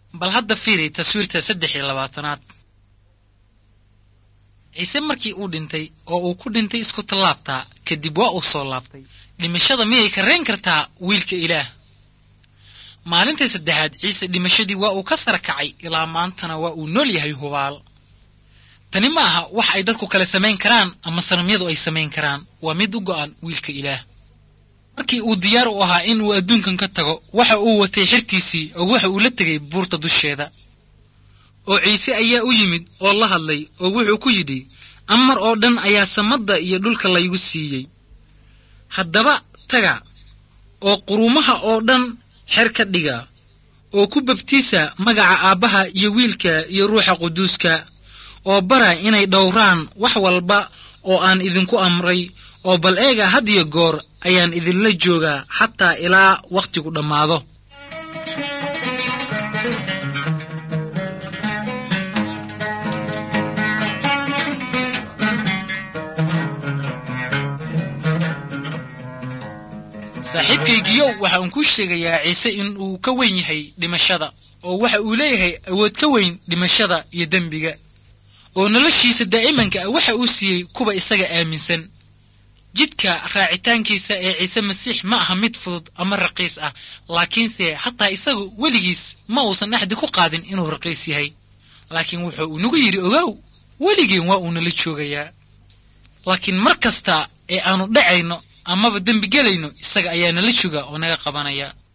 bal hadda fiiri taswiirta saddex iyo labaatanaad ciise markii uu dhintay oo uu ku dhintay isku tallaabtaa kadib waa uu soo laabtay dhimashada miyay kareen kartaa wiilka ilaah maalintii saddexaad ciise dhimashadii waa uu ka sara kacay ilaa maantana waa uu nool yahay hubaal tani ma aha wax ay dadku kale samayn karaan ama sanamyadu ay samayn karaan waa mid u go'an wiilka ilaah markii uu diyaar u ahaa in uu adduunkan ka tago waxa uu watay xirtiisii oo waxa uu la tegay buurta dusheeda oo ciise ayaa u yimid oo la hadlay oo wuxuu ku yidhi amar oo dhan ayaa samadda iyo dhulka laygu siiyey haddaba taga oo quruumaha oo dhan xer ka dhiga oo ku babtiisa magaca aabbaha iyo wiilka iyo ruuxa quduuska oo bara inay dhowraan wax walba oo aan idinku amray oo bal eega had iyo goor ayaan idinla joogaa xataa ilaa wakhtigu dhammaado saaxiibkaygiyow waxa uun kuu sheegayaa ciise in uu ka weyn yahay dhimashada oo waxa uu leeyahay awood ka weyn dhimashada iyo dembiga oo noloshiisa daa'imanka ah waxa uu siiyey kuwa isaga aaminsan jidka raacitaankiisa ee ciise masiix ma aha mid fudud ama raqiis ah laakiinse hataa isagu weligiis ma uusan axdi ku qaadin inuu raqiis yahay laakiin wuxuu uu nagu yidhi ogow weligeen waa uu nala joogayaa laakiin mar kasta ee aanu dhacayno amaba dembi gelayno isaga ayaa nala jooga oo naga qabanaya